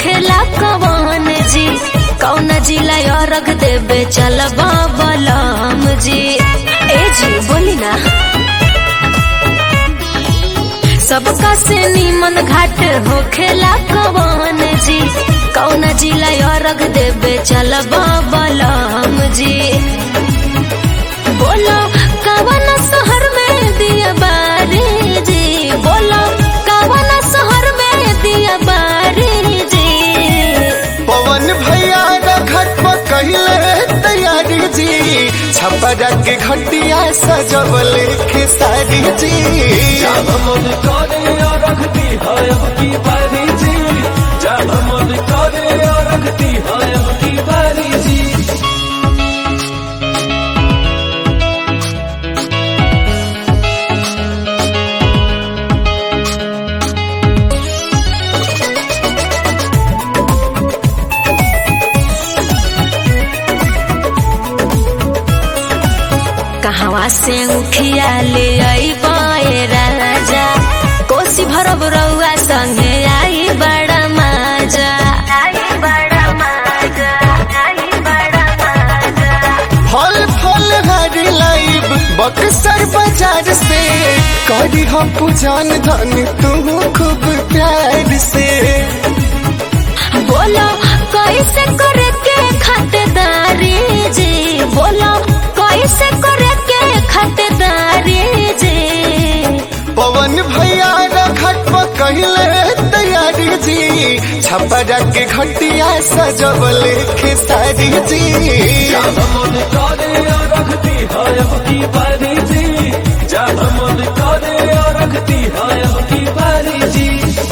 होखेला कवन जी कौन जिला रख देबे चलबा बलम जी ए जी बोली ना सबका से नीमन घाट होखेला कवन जी कौन जिला रख देबे चलबा बलम जी बोलो कवन शहर में दिया बारी जी बोलो कवन शहर में दिया बारी जी पवन भैया घट पर कहले तैयारी जी छपरा के घटिया सजवले खेसारी जी जब मन करे और रखती है अब की बारी जी जब मन करे और रखती है अब की बारी जी कहवा से उठिया ले आई राजा कोसी भरब रउआ संगे आई बड़ा माजा फल फल हरी लाइब बक्सर बाजार से करी हम पूजन धन तू खूब प्यार से बोलो कैसे करे के खातेदारी जी बोलो कैसे करे के खातेदारी जी पवन भैया घट पर कहले तैयारी जी छपरा के घटिया सजवले खेसारी जी जब मन करे और रखती है अब की बारी जी जब मन करे और रखती है अब की बारी जी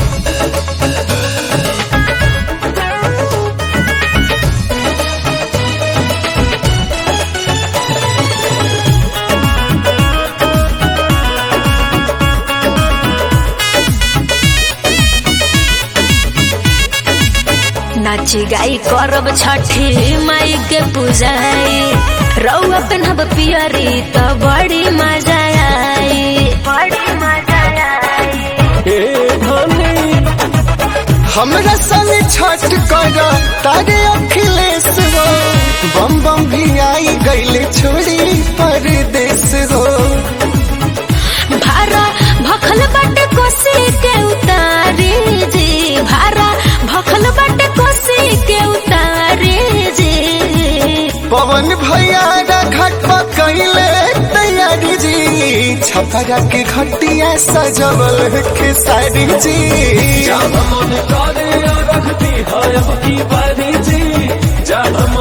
नाची गाई करब छठी माई के पूजाई रउआ पेनहब पियरी त बड़ी मजा आई बड़ी मजा आई ए धनी हमरा संग छठ कर तारे अखिलेश हो बम बम भी आई गईले छोड़ी परदेश हो भारा भखल बाटे कोसी के उतारी जी भारा भखल बाटे कोसी के उतारी जी पवन भैया घट पर कहले तैयारी जी छपरा के घटिया सजवल खेसारी जी जब मन करे और रखती है अब की बारी जी जब मन